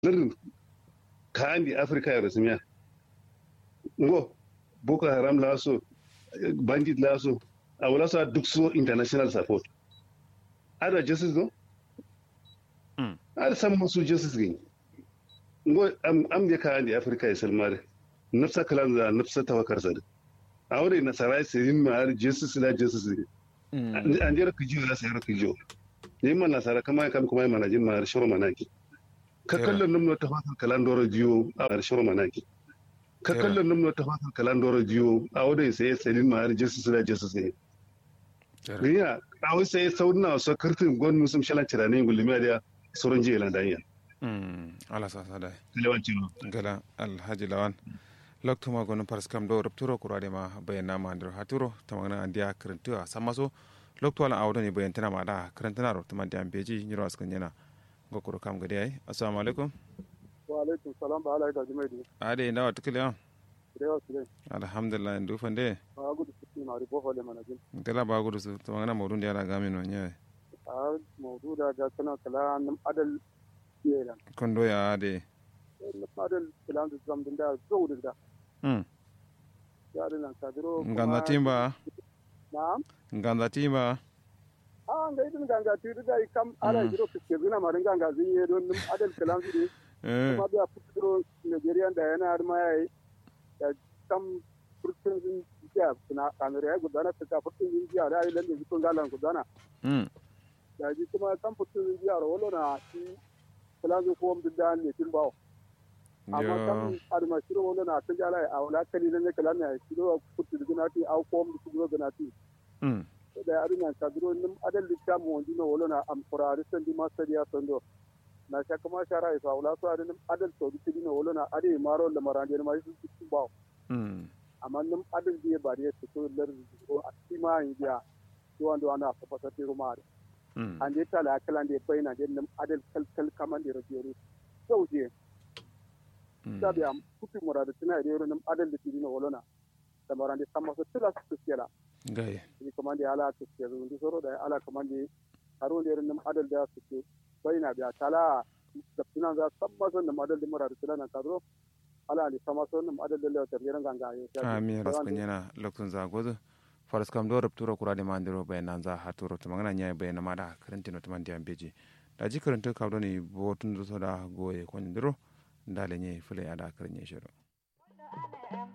lir kaandi africa yero simya ngo boko haram laso bandit laso awala so duk so international support ada justice go Mm. ada sam su justice gi ngo am am de kaandi africa e selmare nafsa kalanza nafsa tawakkar sad awre na sarai sirin ma ar justice la justice gi an jera kijiyo la sayar kijiyo ne man nasara kama kam kuma mana jin ma ar shoro manaki ka Kera. kallon numno ta fatar kalandoro jiyo a ar shoro manaki ka Kera. kallon numno ta fatar kalandoro jiyo a wadai sai sirin ma ar justice la justice gi riya a wai sai saudina so kartin gon musum shalan cirane gulmi da soron jiya lan danya ala sasa dai lewanci no gala alhaji lawan loktuma gonu pars kam do rupturo kurade ma bayana ma ndir haturo tamagna andiya karantu a samaso lokto ala awdo ni bayantana ma da karantana ro tama diam beji nyiro askan yana gokoro kam gade ai assalamu alaikum wa alaikum salam ba alai da jimai da ade ndawa tukile rewa su dai alhamdulillah ndu fande a gudu su na ribo hole mana jin gala ba gudu su tamagna modun dia la gamin no nyaay a mawdu da ga kana kala nam adal yelan kondo ya ade nam adal kalan da zam din da zo da hmm ya da nan kadiro nganda timba na'am nganda timba a ga idin ganga tiri da kam ala jiro fiske zuna marin ganga zin ye don nam adal kalan su eh kuma biya fitiro Nigerian da yana har ma yayi da kam furtun zin jiya suna kamar ya gudana ta furtun zin jiya da ayi lalle zikon galan gudana hmm da ji kuma kan furtun zin jiya wala na shi kalan zin ko mun da ne tin bawo amma yo kan arma shiro wala na ta jala a wala kali ne kalan ne shiro furtun zin na ti au ko mun su go na ti hmm da arina ka duro nim adal likam wonji no wala na am qurari sendi ma sadiya sondo na shaka ma shara isa wala so adal adal to ti no wala na ade maro da marande ma su su bawo hmm amma nim adal biye bari su to lar ko atima india to wando ana fa fa ti ruma hmm an je tala kala de bayna de nim adal kal kal kaman de rajeri so je sabi am kutu murada tina de nim adal de ti no wala na da marande sama so tila su kela gaye ni kamande ala to ke zo ndi soro da ala kamande haro ne ran adal da su ke bayna biya tala da tunan za san ma san adal da mura da tunan ka zo ala ni sama son adal da lewa tar ganga yo ami raskan yana lokacin zagozu faras kam do rupturo kurade mandiro bayanan za haturo to magana nya bayana ma da karantino to mandi ambeji da ji karanto kabdo ni botun do da goye kon diro ndale nye fule ada karanye shiro